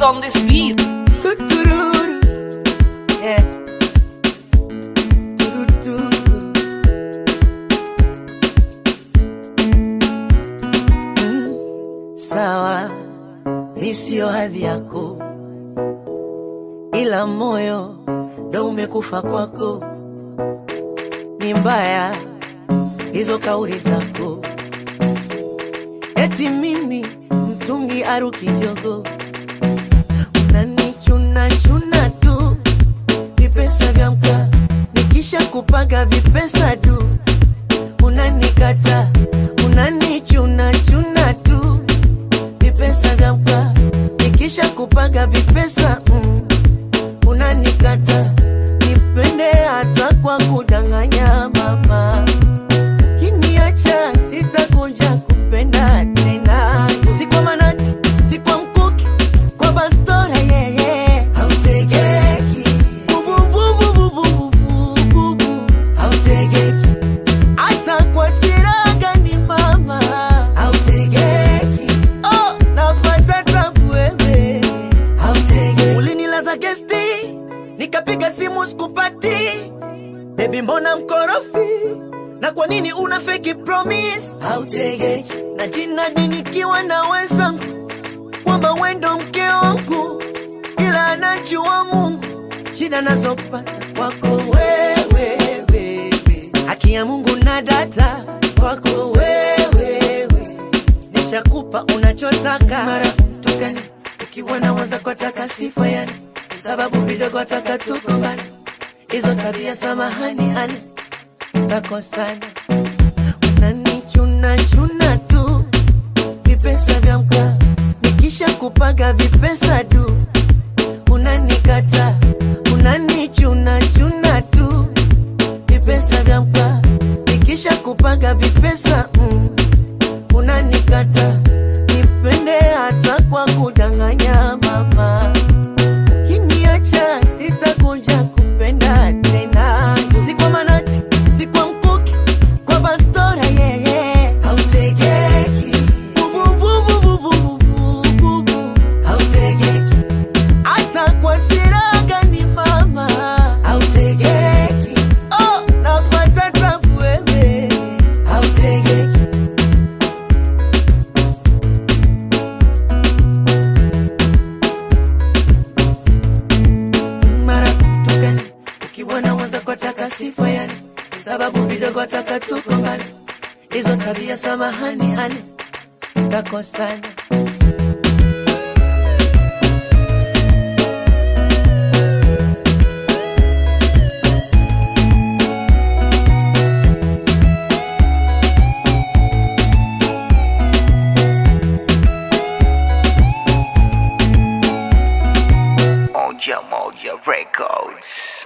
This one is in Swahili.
on this beat. Tutururu. Yeah. Turuturu. Mm, Sawa, mi sio hadhi yako, ila moyo ndo umekufa kwako. Ni mbaya hizo kauli zako, eti mimi mtungi aruki jogo unanichuna chuna tu vipesa vya mka nikisha kupaga vipesa tu unanikata unanichuna chuna tu vipesa vya mka nikisha kupaga vipesa mm, unanikata nipende hata kwa kudanganya mama kiniacha sitakuja kupenda tena si kwa manati si kwa mkuki kwa bastora yeye hautegeki bubububububububu hautegeki hata kwa siraga ni mama hautegeki oh napata tabu wewe hautegeki ulinilaza gesti nikapiga simu sikupati Baby mbona mkorofi? Na kwa nini una fake promise? Hautegeki na jina nikiwa na wenzangu kwamba wendo mke wangu, ila anajua Mungu shida nazopata kwako wewe, wewe. haki ya Mungu na data kwako wewe, wewe. nishakupa unachotaka mara tukani ukiwa na waza kwa taka sifa yani sababu vidogo taka tukombana hizo tabia samahani hani takosana unanichuna chuna tu vipesa vya mka nikisha kupaga vipesa tu unanikata unanichuna chuna tu vipesa vya mka nikisha kupaga vipesa mm, unanikata nipende hata kwa kudanganya mama kiniacha sitakuja kupenda tena si kwa manati si kwa mkuki kwa bastora yeye hautegeki bubububububububu hautegeki hata kwa siraga ni mama hautegeki oh napata tabu wewe hautegeki mara tukani ukiwa na mwanza kwa taka sifa yani sababu vidogo taka tukombana hizo tabia samahani hani takosana Moja Moja Records.